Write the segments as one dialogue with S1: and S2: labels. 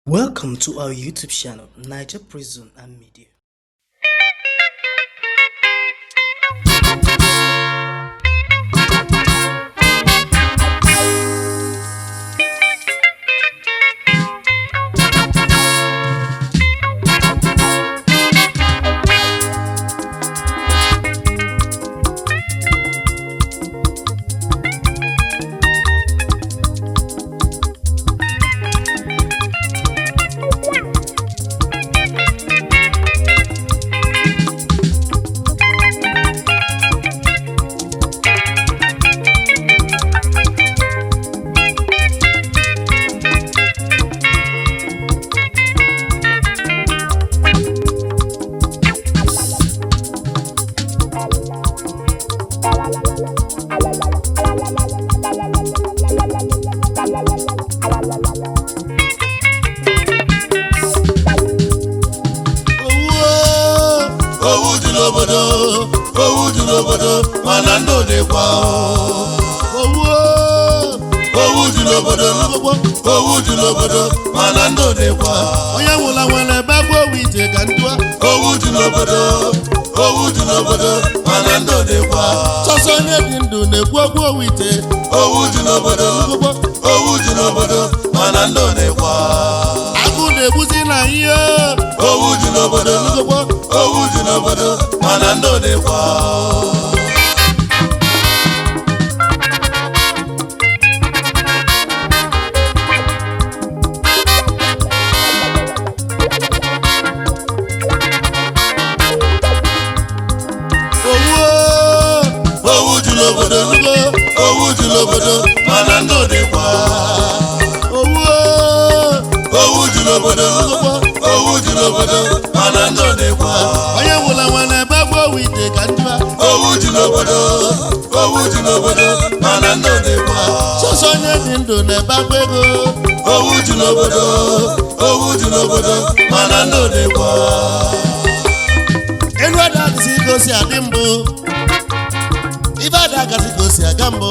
S1: Welcome to our YouTube channel, Niger Prison and Media.
S2: owuo owu dị n'obodo owu dị n'obodo mana ndụ dịkwa owuo owu dị n'obodo owu dị n'obodo mana ndụ dịkwa
S3: onye nwụla nwere ebe bụ owu ite ka ndụa
S2: owu dị n'obodo owu dị n'obodo mana ndụ dịkwa
S3: sọsọ onye dị ndụ na-ekwu okwu owu ite
S2: owu dị n'obodo owu dị n'obodo mana ndụ dịkwa
S3: agụ na-egbuzi na ihe
S2: owu dị n'obodo owu dị n'obodo mana ndụ dịkwa
S3: owuo
S2: owu dị n'obodo owu dị n'obodo mana ndụ dịkwa
S3: owuo
S2: owu dị n'obodo owu dị n'obodo mana ndụ dịkwa
S3: onye nwụla nwere ebe bụ owu ite ka ndụa
S2: owu dị n'obodo owu dị n'obodo mana ndụ dịkwa
S3: sọsọ onye dị ndụ na-ebe akwa ego
S2: owu dị n'obodo owu dị n'obodo mana ndụ dịkwa
S3: elu ada adịzi ka o si adị mbụ ibe ada agazi ka o si aga mbụ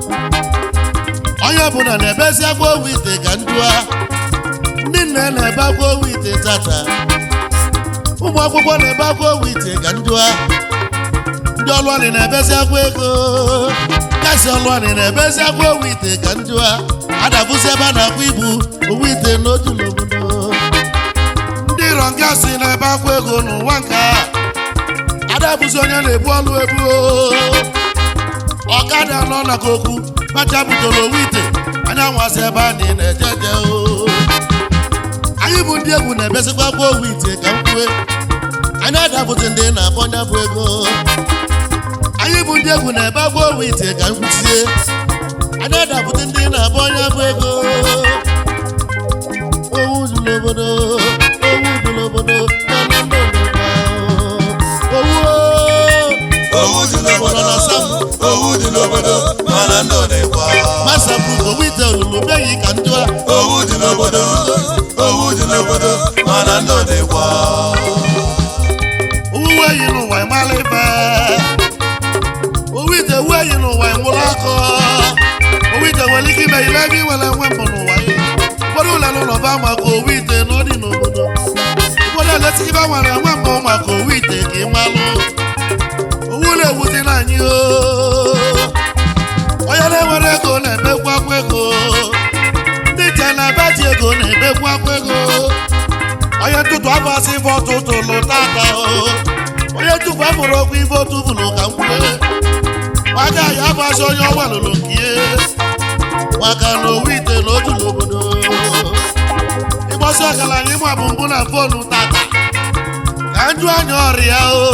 S3: onye ọbụla na-ebezi akwa owu ite ka ndụa ndị nne na-ebe akwa owu ite tata ụmụ akwụkwọ na-ebe akwa owu ite ka ndụa ndị ọlụanị na-ebezi akwa ego kasị ọlụanị na-ebezi akwa owu ite ka ndụa adabụzi ebe a na-akwa ibu owu ite n'otu n'obodo ndị rọngasị na-ebe akwa ego n'ụwa nke a adabụzi onye na-ebu ọlụ ebu ọkada nọ na koku macha butoro owu ite anyanwụ asị ebe a dị na-ejeje o anyị bụ ndị egwu na-ebesikwa akwa owu ite ka m kwue anyị adabụzi ndị na-abọnya bụ ego anyị bụ ndị egwu na-ebe akwa owu ite ka m kwusie anyị adabụzi ndị na-abọnya bụ ego owu dị n'obodo owu dị n'obodo mana ndị obodo owu
S2: owu dị n'obodo owu dị n'obodo mana ndụ dịkwa
S3: masapụ owu ite olulu beghị ka ndụ a
S2: owu dị n'obodo owu dị n'obodo mana ndụ dịkwa
S3: owuwe yi n'ụwa ịmala ife owu ite wuo yi n'ụwa ịmụrụ akọ owu ite nwere ike ime ile ebe iwere nwe mbụ n'ụwa ya ụfọdụ ụlọ n'ụlọ ba maka owu ite na ọ dị n'obodo ụfọdụ eleta ibe nwere nwe mbụ maka owu ite ka ị malụ owu na-ewuzi na anyị o onye na-enwere ego na-emekwu akwa ego ndị nche na-ebe ji ego na-emekwu akwa ego onye ntụtụ afọ asị ife ọtụtụ lụta aka o onye tupu afọrọ okwu ife otu bụrụ ka m kwue maka ya afọ asị onye ọnwa lụrụ nke ihe maka na owu ite na otu n'obodo ịgbọsị ọgaranya ịmụ abụ mbụ na fonu tata ka njụ anya ọrịa o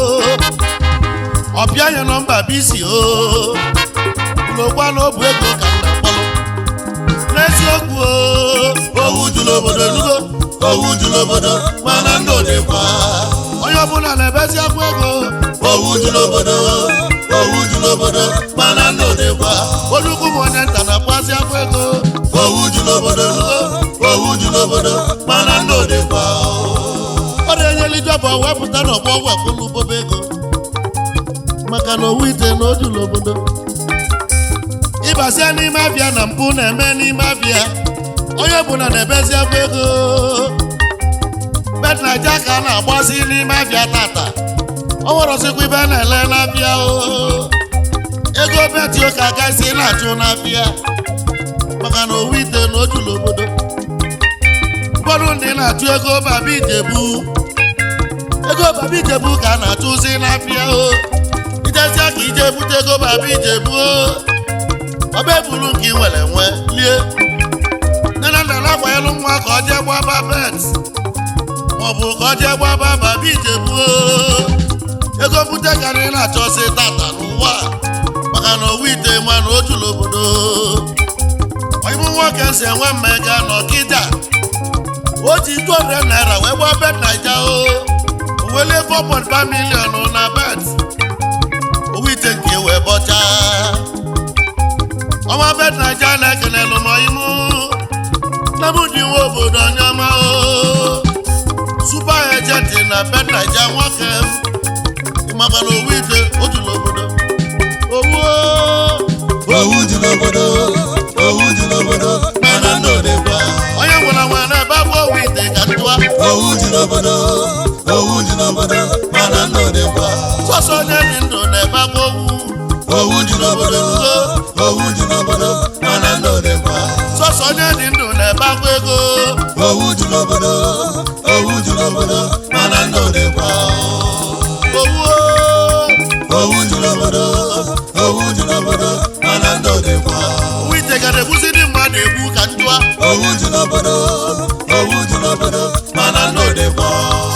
S3: ọbịa ya nọmba bisi o ụlọkwa na obu ego ka m na-akpọrọ n'eziokwu o
S2: owu dị n'obodo owu dị n'obodo mana ndụ dịkwa
S3: onye ọbụla na-ebezi akwa ego
S2: owu dị n'obodo owu dị n'obodo mana ndụ dịkwa
S3: olukwu m onye nta na-akwazi akwa ego
S2: owu dị n'obodo owu dị n'obodo mana ndụ dịkwa
S3: ọ na-enyeli jọba wepụta n'ọgbọ wepụlụ bobe ego maka na owu ite na oju n'obodo ịbazie n'ime abịa na mpụ na-eme n'ime abịa onye ọbụla na-ebezi akwa ego ka a na-agbazi n'ime afịa tata ọ nwere ọzọkwa ibe a na-ele n'afịa o ego betio ka agaghịzi na-achụ n'afịa maka na owu ite na ojulu obodo ụfọdụ ndị na-achụ ego baba ijebu ego baba ijebu ka a na-achụzi n'afịa o ijezia ka ije bute ego baba ijebu o ọba ebulu nke ị nwere nwe lie nne na nna na-akwanyelu nwa ka ọ jee gbaba bet maọbụ ka ọ jee gbaba baba ijebu o ego mbute karịrị na-achọzi tata n'ụwa a, maka na owu ite ma na ojulu obodo ọyịbụ nwoke si enwe mmega n'ọkịda o ji 200 naira wee gbaa bet naija o o welie 4.5 million na bet owu ite nke wee bọchaa ọma bet naija na-ekenelụ n'ọyịmụ na mụ dị nwa obodo anyama o super agent na bet naija nwoke m maka na owu ite ojulu obodo owu
S2: owu dị n'obodo owu dị n'obodo mana ndụ dịkwa
S3: onye nwere nwe na-ebe bụ owu ite ka ntụa
S2: owu dị n'obodo owu dị n'obodo mana ndụ dịkwa
S3: sọsọ onye dị ndụ na-ebe bụ owu
S2: owu dị n'obodo owu dị n'obodo mana ndụ dịkwa
S3: sọsọ onye dị ndụ na-ebe bụ ego
S2: owu dị n'obodo owu dị n'obodo mana ndụ dịkwa
S3: owu
S2: owu dị n'obodo owu dị n'obodo mana ndụ dịkwa
S3: owu ite ga na-egbuzi ndị mmadụ egbu ka ntụa
S2: owu dị n'obodo owu dị n'obodo mana ndụ dịkwa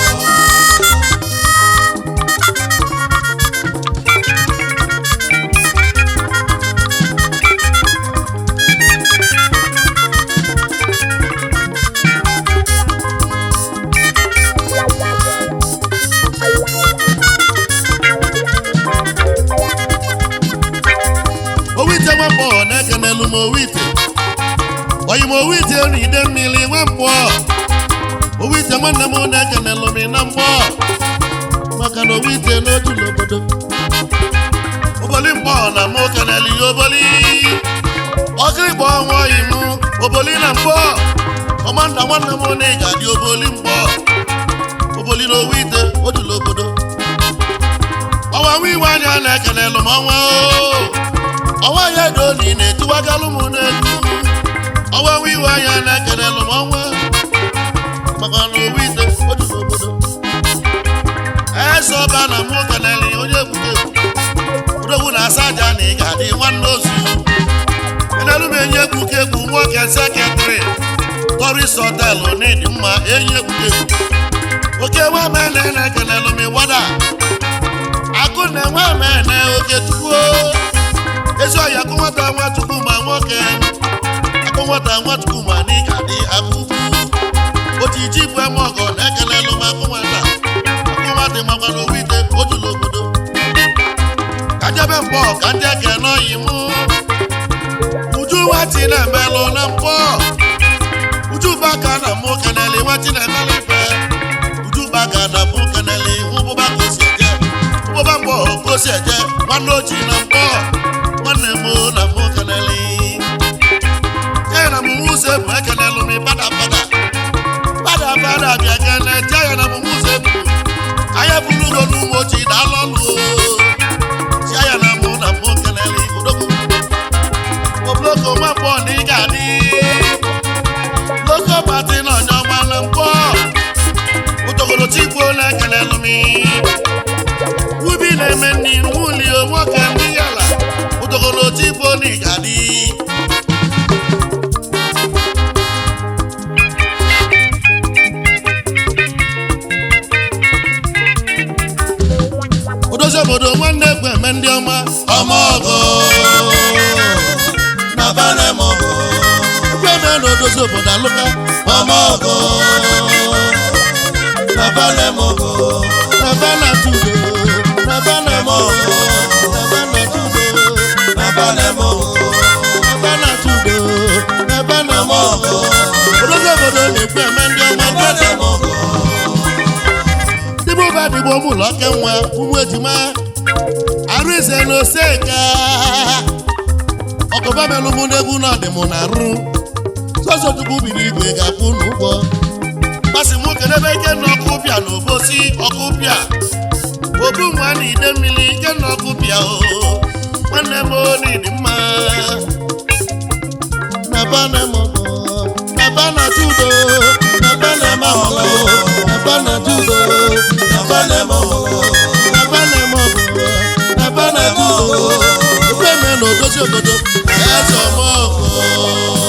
S3: owu ite nwa mgbọghọ na-ekenelu m owu ite oyi m owu ite na ide mmiri nwa mgbọ owu ite nwanne m na-ekenelu m na mgbọ maka na owu ite n'ojulu obodo oboli mgbọ na mụ kenelu ya oboli ọkịrịkpọ ọnwa oyi m oboli na mgbọ kọmanda nwanne m na ị ga-adị oboli mgbọ oboli na owu ite ojulu obodo ọnwa nwa iwe anya na-ekenelu m ọnwa o ọnwa ya edo na ị na-etiwagalụ m n'egwu ọnwa nwa iwe anya na-ekenelu m ọnwa maka na owu ite ojulu obodo eze ọba na mụ keneli onye egbute odogwu na asa aja na ị ga-adị nwanne ozu enelu m enyi egwu ka egwu nwoke seketịrị toris họtelụ n'ịdị mma enyi egbute egwu oke nwa mene na-ekenelu m ịwada akụ na enwe mene oke tukwuo ezi ọhịa akụ nwata nwachukwu ma nwoke akụ nwata nwachukwu ma na ị ga-adị akụkụ ojiji bụ eme ọgọ na-ekelelụ m akụ nwata akụ nwata makwa na owu ite ojulu obodo ka jebe mbọ ka ndị eke n'ọyị mụ uju nwati na-emelụ na mbọ uju baka na mụ keneli nwati na-emelụ ife uju baka na mụ keneli ụbụba ka o si eje ụbụba mbọ ka o si eje nwanne oji na mbọ nwanne m na mụ keneli ya na mụ ụzọ ebu ekenelụ m bada bada bada bada bịa kene je ya na mụ ụzọ ebu anya buru ugo n'ụmụ ojii daalụ ọlụ ji ya na mụ na mụ keneli odogwu obloko nwa mbọ na ị ga-adị loko pati na onye ọma na mbọ ụtọgoro tigbo na-ekelelụ m ubi na-eme nri nwuli nwoke ndị yala ụtọgoro tigbo na ị ga-adị odozi obodo nwanne egwu eme ndị ọma
S2: ọmọgọ na banemọgọ
S3: egwu eme na odozi obodo alụka
S2: ọmọgọ na banemọgọ
S3: na bana tudo na bana mọ na bana tudo
S2: na banemọgọ
S3: na bana tudo na bana mọ
S2: ọmọgọ
S3: odozi obodo na-ekwu eme ndị ọma
S2: na banemọgọ
S3: dịbụ ụba dịbụ ụmụ ụlọ oke nwa ụmụ ejima arụ eze na oseka ọkụba melụ mụ n'egwu na ọdịmụ na arụ sọsọ tupu biri igwe ga-akwụ n'ụgwọ masị mụ kedebe ike na ọkụ ọkụpịa na obosi ọkụpịa obu nwa na ide mmiri ike na ọkụpịa o nwanne m oli dị mma na bana m na bana judo na bana m na bana judo na bana m na bana m na bana judo ofe me na odozi obodo eze ọmọgọ